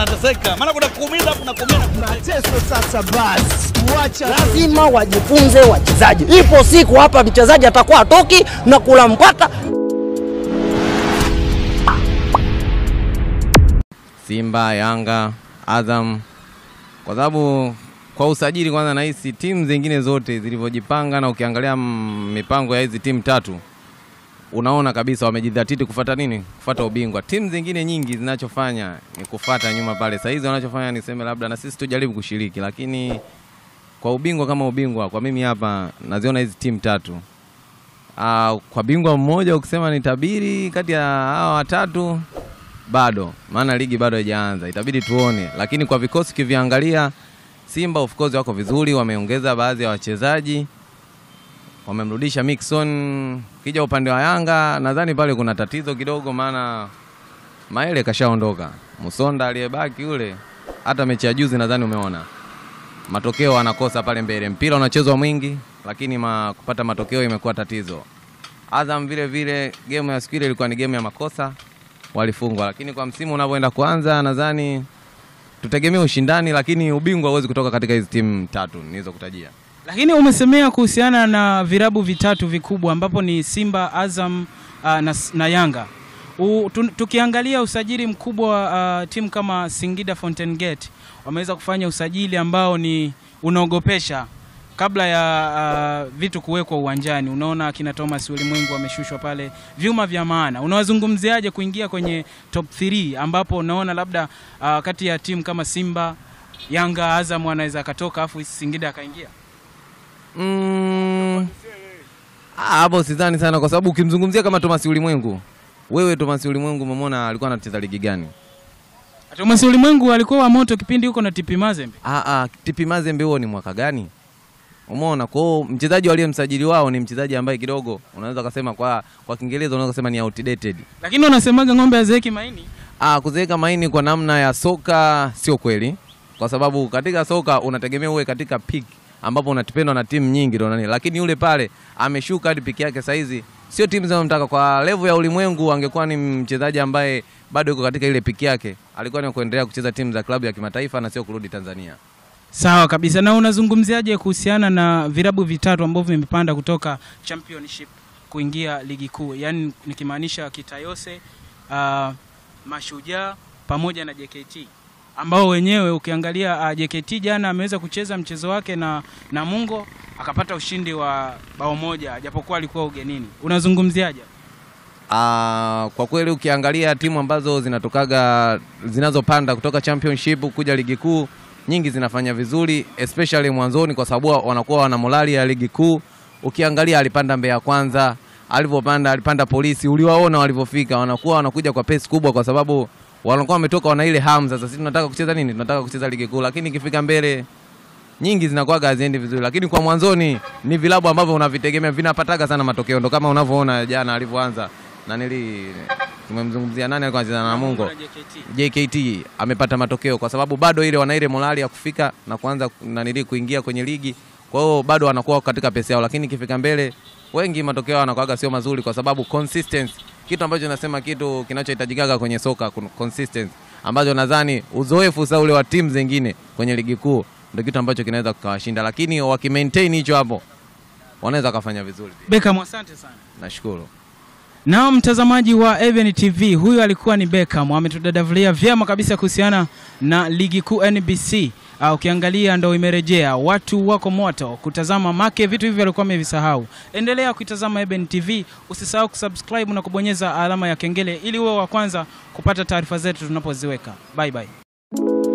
wanateseka, maana kuna kuumiza, kuna kuumia. Mateso sasa basi, wacha lazima wajifunze wachezaji. Ipo siku hapa mchezaji atakuwa atoki na kula mpata. Simba, Yanga, Azam, kwa sababu kwa usajili kwanza, nahisi timu zingine zote zilivyojipanga, na ukiangalia mm, mipango ya hizi timu tatu unaona kabisa wamejidhatiti kufata nini, kufata ubingwa. Timu zingine nyingi zinachofanya ni kufata nyuma pale. Saa hizi wanachofanya niseme labda na sisi tujaribu kushiriki, lakini kwa ubingwa kama ubingwa, kwa mimi hapa naziona hizi timu tatu. Ah, kwa bingwa mmoja ukisema ni tabiri kati ya hawa watatu bado, maana ligi bado haijaanza, itabidi tuone, lakini kwa vikosi kiviangalia, Simba of course wako vizuri, wameongeza baadhi ya wachezaji, wamemrudisha Mixon. Kija upande wa Yanga, nadhani pale kuna tatizo kidogo, maana Maele kashaondoka, Musonda aliyebaki yule, hata mechi ya juzi nadhani umeona matokeo anakosa pale mbele, mpira unachezwa mwingi, lakini ma, kupata matokeo imekuwa tatizo. Azam vile vile, game ya siku ile ilikuwa ni game ya makosa, walifungwa, lakini kwa msimu unavyoenda kuanza, nadhani tutegemea ushindani, lakini ubingwa huwezi kutoka katika hizi timu tatu nilizokutajia. Lakini umesemea kuhusiana na virabu vitatu vikubwa ambapo ni Simba, Azam uh, na, na Yanga. U, tu, tukiangalia usajili mkubwa wa uh, timu kama Singida Fountain Gate wameweza kufanya usajili ambao ni unaogopesha kabla ya uh, vitu kuwekwa uwanjani. Unaona akina Thomas Ulimwengu wameshushwa pale, vyuma vya maana. Unawazungumziaje kuingia kwenye top 3 ambapo unaona labda uh, kati ya timu kama Simba, Yanga, Azam anaweza akatoka afu Singida akaingia? Mm, ah, hapo sidhani sana, kwa sababu ukimzungumzia kama Thomas Ulimwengu, wewe Thomas Ulimwengu umemwona alikuwa anacheza ligi gani? Thomas Ulimwengu alikuwa wa moto kipindi huko na TP Mazembe. Ah, ah, TP Mazembe huo ni mwaka gani? Umeona, kwa hiyo mchezaji waliyemsajili wao ni mchezaji ambaye kidogo unaweza kusema kwa kwa Kiingereza unaweza kusema ni outdated. Lakini unasemaga ng'ombe hazeeki maini. Ah, kuzeeka maini kwa namna ya soka sio kweli, kwa sababu katika soka unategemea uwe katika peak ambapo unatipendwa na timu nyingi ndo nani, lakini yule pale ameshuka hadi piki yake saizi, sio timu zinazomtaka kwa level ya ulimwengu. Angekuwa ni mchezaji ambaye bado yuko katika ile piki yake, alikuwa ni kuendelea kucheza timu za klabu ya kimataifa na sio kurudi Tanzania. Sawa kabisa. Na unazungumziaje kuhusiana na virabu vitatu ambavyo vimepanda kutoka championship kuingia ligi kuu, yaani nikimaanisha Kitayose, uh, Mashujaa pamoja na JKT ambao wenyewe ukiangalia uh, JKT jana ameweza kucheza mchezo wake na Namungo akapata ushindi wa bao moja japokuwa alikuwa ugenini. Unazungumziaje? Ah, kwa kweli ukiangalia timu ambazo zinatokaga zinazopanda kutoka championship kuja ligi kuu nyingi zinafanya vizuri especially mwanzoni, kwa sababu wanakuwa wana morali ya ligi kuu. Ukiangalia alipanda Mbeya Kwanza, alivyopanda alipanda Polisi, uliwaona walivyofika, wanakuwa wanakuja kwa pesi kubwa, kwa sababu wanakuwa wametoka wana ile hamu. Sasa sisi tunataka kucheza nini? Tunataka kucheza ligi kuu, lakini ikifika mbele nyingi zinakuwa haziendi vizuri, lakini kwa mwanzoni ni vilabu ambavyo unavitegemea vinapataga sana matokeo, ndo kama unavyoona jana alivyoanza na nili tumemzungumzia nani alikuwa anacheza na Namungo JKT amepata matokeo kwa sababu bado ile wana ile morali ya kufika na kuanza nanili kuingia kwenye ligi. Kwa hiyo bado wanakuwa katika pesi yao, lakini ikifika mbele wengi matokeo yanakuwaga sio mazuri, kwa sababu consistency, kitu ambacho nasema kitu kinachohitajikaga kwenye soka kun- consistency, ambacho nadhani uzoefu sasa ule wa timu zingine kwenye ligi kuu ndio kitu ambacho kinaweza kukawashinda, lakini wakimaintain hicho hapo wanaweza kufanya vizuri pia. Beckham, asante sana. Nashukuru. Na mtazamaji wa Even TV, huyu alikuwa ni Beckham, ametudadavulia vyema kabisa kuhusiana na ligi kuu NBC. Uh, ukiangalia ndo imerejea, watu wako moto kutazama make vitu hivi walikuwa wamevisahau. Endelea kuitazama Even TV, usisahau kusubscribe na kubonyeza alama ya kengele ili uwe wa kwanza kupata taarifa zetu tunapoziweka. Bye bye.